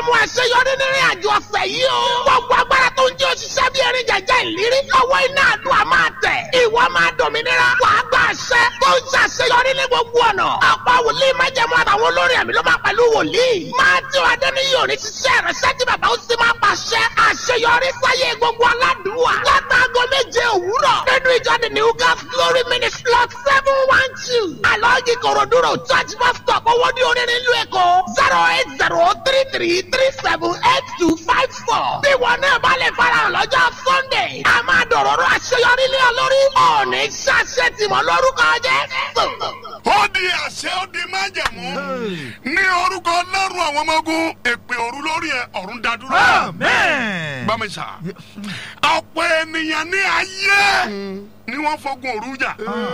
májẹ̀mú àṣeyọrí nínú àjò ọ̀sẹ̀ yìí o. gbogbo agbára tó ń jẹ́ òṣìṣẹ́ bí erin jẹjẹ ìlérí. lọ́wọ́ iná àdúrà máa tẹ̀. ìwọ máa dòmìnira. wàá gba àṣẹ tó ń ṣàṣeyọrí ní gbogbo ọ̀nà. ọ̀pọ̀ wòlíì májẹ̀mú àtàwọn olórin àmì ló máa pẹ̀lú wòlíì. máa tí o adẹ́niyàn ò ní ṣiṣẹ́ rẹ̀ ṣẹ́ tí bàbá ó sì máa pàṣẹ. àṣeyọrí sáyé gbogbo aládùúwà. látàgọ́ méje òwúrọ̀. nínú ìjọ the new gas glory ministry lot seven one two. alọ́ọ̀gì kòròdúró church bus stop owó ní orin nílùú èkó. zero eight zero three three three seven eight two five four. bí wọn náà bá lè farahàn lọ́jọ́ sunday. a máa dọ̀rọ̀rọ̀ àṣeyọrí lé ọ lórí. ọ̀ọ́nì ṣàṣẹ tìmọ̀ lórúkọ jẹ́. ó di àṣẹ ó di májẹ̀mú ní orúkọ ọlọ́run àwọn ọmọ ogun èpè òru lórí ẹ ọ̀run dádúró. Amen. gbàmísà ọ̀pọ̀ ènìyàn ní ayé ni wọ́n fogun òru jà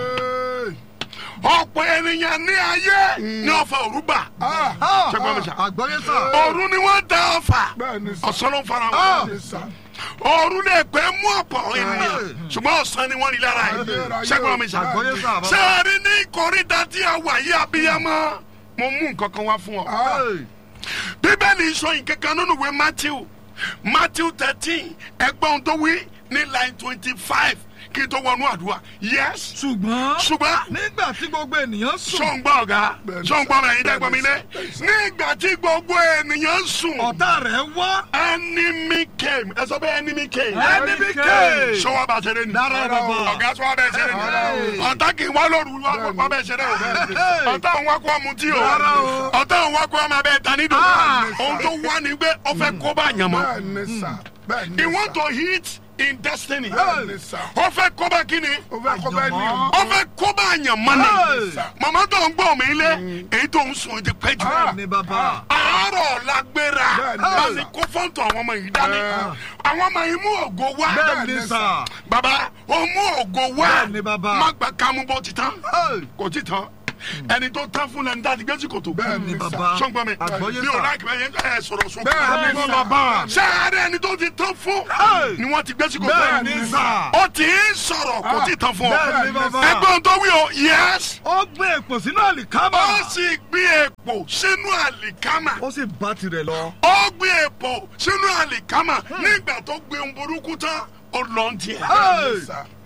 ọ̀pọ̀ ènìyàn ní ayé ni wọ́n fa òru bà ṣé gbàmísà Àgbọ̀yé sà. òru ni wọ́n da ọfà Bẹ́ẹ̀ni sà. ọ̀sán ló ń fara wọn Bẹ́ẹ̀ni sà. òru lè pẹ́ mú ọ̀pọ̀ ènìyàn ṣùgbọ́n ọ̀sán ni wọ́n rí lára yìí ṣé gbàmísà Àgbọ̀yé sà. bàbá. sẹ́ẹ̀rí ní ìkórìtà tí a wà yí abiyamọ mo mú nǹkan kan wá fún ọ Hey. bíbélì sọ nǹkan kan nínú ìwé matthew matthew thirteen ẹgbọ́n tó wí ní line twenty five kí n tó wọnú àdúrà yes ṣùgbọ́n ṣùgbọ́n nígbà tí gbogbo ènìyàn sùn sọ̀ngbọ́n ọ̀gá Bẹ́ẹ̀ni sọ̀ngbọ́n sà. ẹ̀yin dẹ́gbọ́n mi lé Bẹ́ẹ̀ni sà. nígbà tí gbogbo ènìyàn sùn ọ̀tá rẹ̀ wá enemy came ẹ sọ pé enemy came enemy came. sọ́wọ́ bá ṣeré ni Dára bàbá. ọ̀gá sọ́wọ́ bẹ́ẹ̀ ṣeré ni ọ̀tá kì í wá lóru wá wá bẹ́ẹ̀ ṣeré o ọ̀tá òun wá kó ọmú tí o Rárá o. ọ̀tá òun wá kó ọmọ abẹ́ ta nídò Ah. ohun tó wá ní pé ó fẹ́ kó bá yàn mọ́ Bẹ́ẹ̀ni sà. Bẹ́ẹ̀ni he sà. want to hit in destiny Bẹ́ẹ̀ni sà. ó fẹ́ kó bá kíni O fẹ́ kọ́ bẹ́ẹ̀ ni o. ó fẹ́ kó bá yàn mọ́ ni Hey. màmá tó ń gbọ́ mi lé èyí tó ń sùn ti pẹ́ jù ní bàbá. àárọ̀ la gbéra Bẹ́ẹ̀ni. báyìí kó fọ́ǹtò àwọn ọmọ yìí dání àwọn ọmọ yìí mú ògo wá bẹ́ẹ̀ ni sà. baba o mú ògo wá Bẹ́ẹ̀ni, bàbá. má gba kámú bó ti tán Hey. kò ti tán ẹni tó tán fún lẹni tá a ti gbé sí kòtò Bẹ́ẹ̀ni ní sà. bàbá. sọ́ngbọ́n mi Àgbọ́yé mi ò sà. láì kẹ́ ẹ sọ̀rọ̀ sọ Bẹ́ẹ̀ni Bẹ́ẹ̀ni sà. bàbá. sáré ẹni tó ti tán fún Hey. ni wọ́n ti gbé sí kòtò bẹ́ẹ̀ ni sà. ó ti ń sọ̀rọ̀ kò ti tán fún ọ bẹ́ẹ̀ ni bàbá. ẹgbọ́n tó wí o yes ó gbé èpò sínú àlìkámà. ó sì gbé èpò sínú àlìkámà ó sì bá tirẹ̀ lọ. ó gbé èpò sínú àlìkámà nígbà tó gbé ohun burúkú tán ó lọ ń tiẹ̀. Hey. Sà.